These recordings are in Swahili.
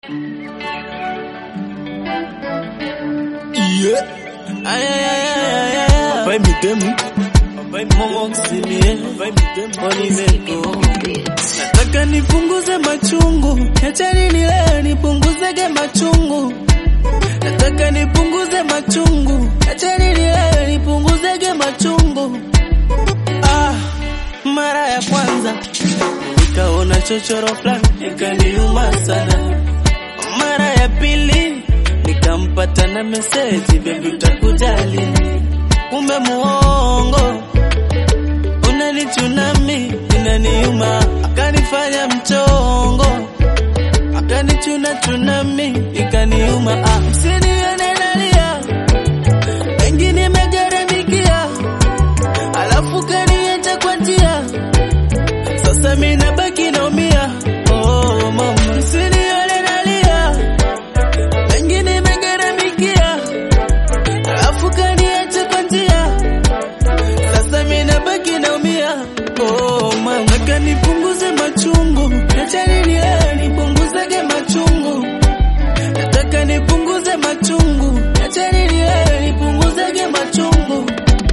Yeah. Ay, ay, ay, ay, ay, ay. Papai me demu. Papai Mungu msilie. Papai me demu. Olimeko. Nataka nipunguze machungu. Achani nile nipunguzege machungu. Nataka nipunguze machungu. Achani nile nipunguzege machungu. Ah, mara ya kwanza nikaona chochoro fulani ikaniuma sana. Mara ya pili nikampata na meseji, bebi utakujali, kumbe muongo, unanichunami inaniuma, akanifanya mchongo, akanichuna chunami ikaniuma. Ah, msinione nalia, wengi nimegharamikia, alafu kaniacha kwa njia, sasa mimi nabaki naumia. Oh mama, msinione nalia wengi nimegharamikia, alafu kaniacha kwa njia, sasa mimi nabaki naumia. Oh mama, nataka nipunguze machungu, achani nielewe, nipunguzege machungu, nataka nipunguze machungu, achani nielewe, nipunguzege machungu.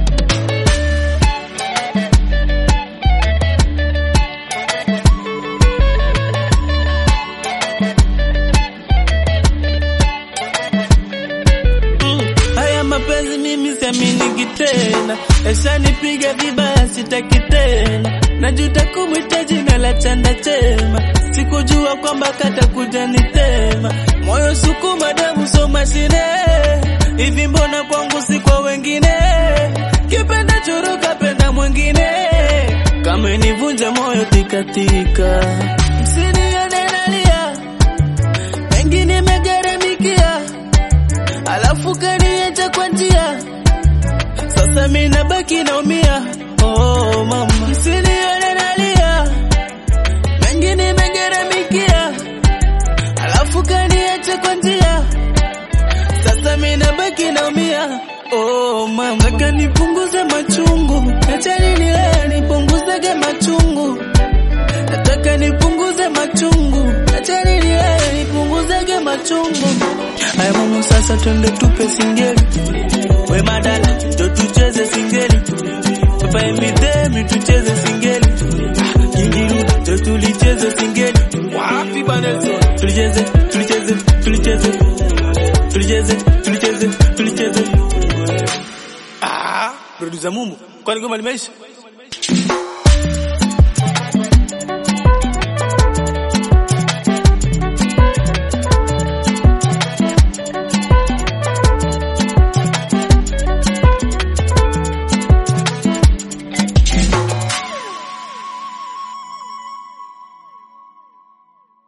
Mm, haya mapenzi mimi siaminiki tena, yashanipiga vibaya, sitaki tena, najuta kumwita jina la chanda chema, sikujua kwamba katakuja nitema, moyo sukuma, damu so mashine, hivi mbona kwangu si kwa wengine, kipenda churu kapenda mwingine, kama nivunja moyo tikatika, msinione nalia, mengi nimegharamikia alafu kaniacha kwa njia, sasa mimi nabaki naumia. Oh mama, msinione nalia, mengi nimegharamikia, alafu kaniacha kwa njia, sasa mimi nabaki naumia. Oh mama, nataka nipunguze machungu, achani nilee nipunguzege machungu, nataka nipunguze machungu, achani nilee nipunguzege machungu. Haya mama, sasa twende tupe singeli, we madala ndo tucheze singeli, papa emidemi tucheze singeli, Ah, Kingiruda ndo tulicheze singeli, wapi Banelson, tulicheze tulicheze tulicheze tulicheze tulicheze tulicheze. Ah, producer Mumu, kwani goma limeisha?